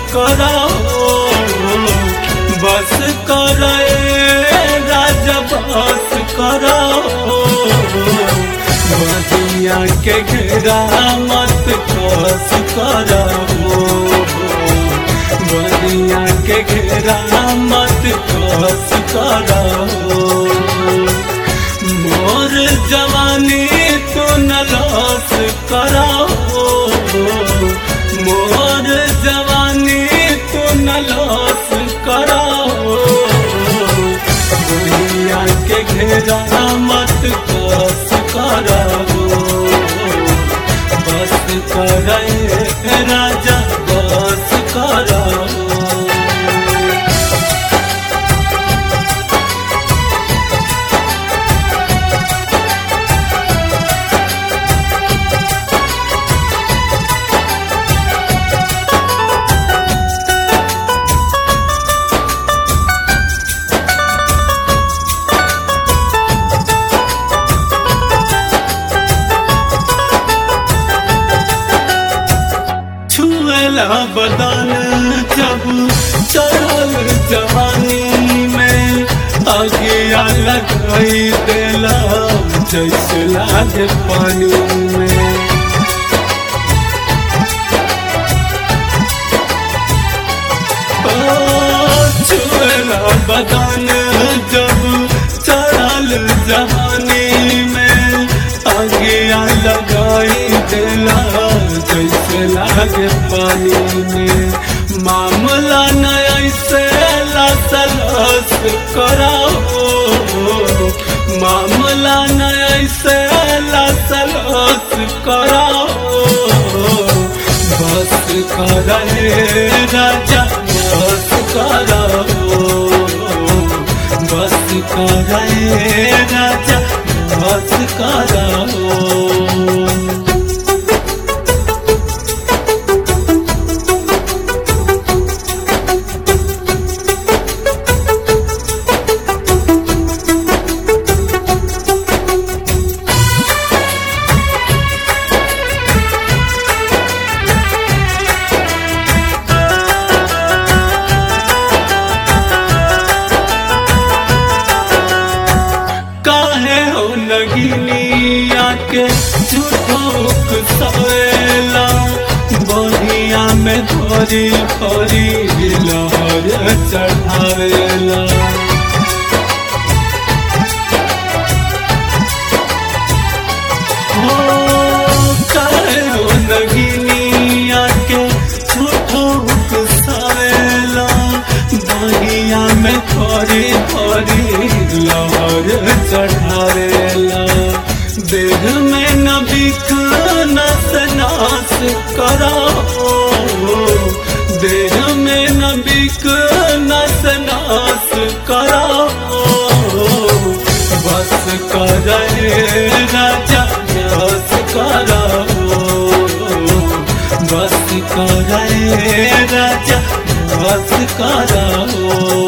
कराओ बस करे राजा बस कराओ बदिया के घेरा मत कस कराओ बदिया के घेरा मत कस कराओ मोर जवानी तो न लॉस कराओ मोर जवानी तो न लॉस कराओ दुनिया के घेरा मत कस कराओ बस करे राजा बस कराओ छुएला बदन जब चढ़ल जवानी में आगिया लगाई देला जैसे लागे पानी में ओ, छुएला बदन जब चढ़ल जवानी में आगिया लगाई देला जैसे लागे पानी में मामला न ऐसे लसलस कराओ मामला न ऐसे लसलस कराओ बस करे राजा बस कराओ बस करे राजा बस कराओ काहे हो नगिनिया के झूठोक सवेला बढ़िया में धोरी भरी लहर चढ़ावेला हो काहे हो नगिनिया के झूठोक सवेला बढ़िया में धोरी भरी लहर चढ़ावेला देह में नबिक नस नास कराओ देह में नबिक नस नास कराओ बस करे राजा बस कराओ बस करे राजा बस कराओ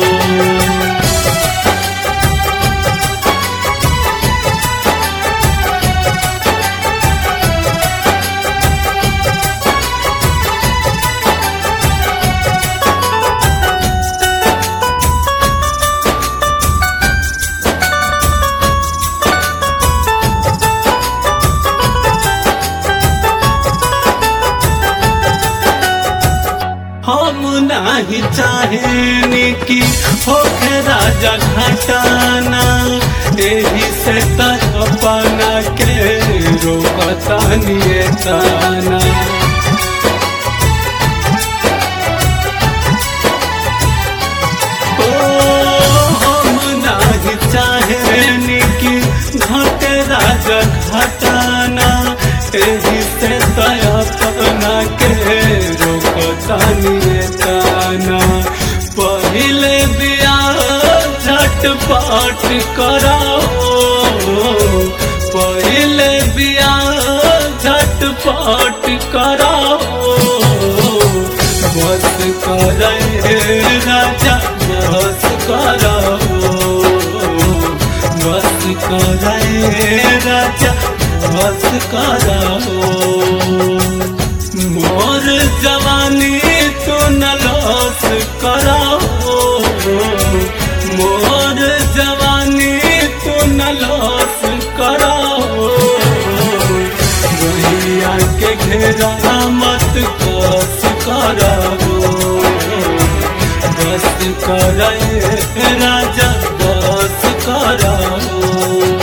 हम नहीं चाहेनी कि होखे राजा घटाना एही से तरपना के रोकता निये ताना ओ, हम नहीं चाहेनी कि घटे राजा घटाना एही से तरपना के रोकता निये ताना पहिले बियाह झटपट कराओ पहिले बियाह झटपट कराओ बस करे राजा बस कराओ बस करे राजा बस कराओ मोर जवानी तो न लो कराओ मोर जवानी तो न लॉस कराओ भैया के घेरा मत कस कराओ बस करे राजा बस कराओ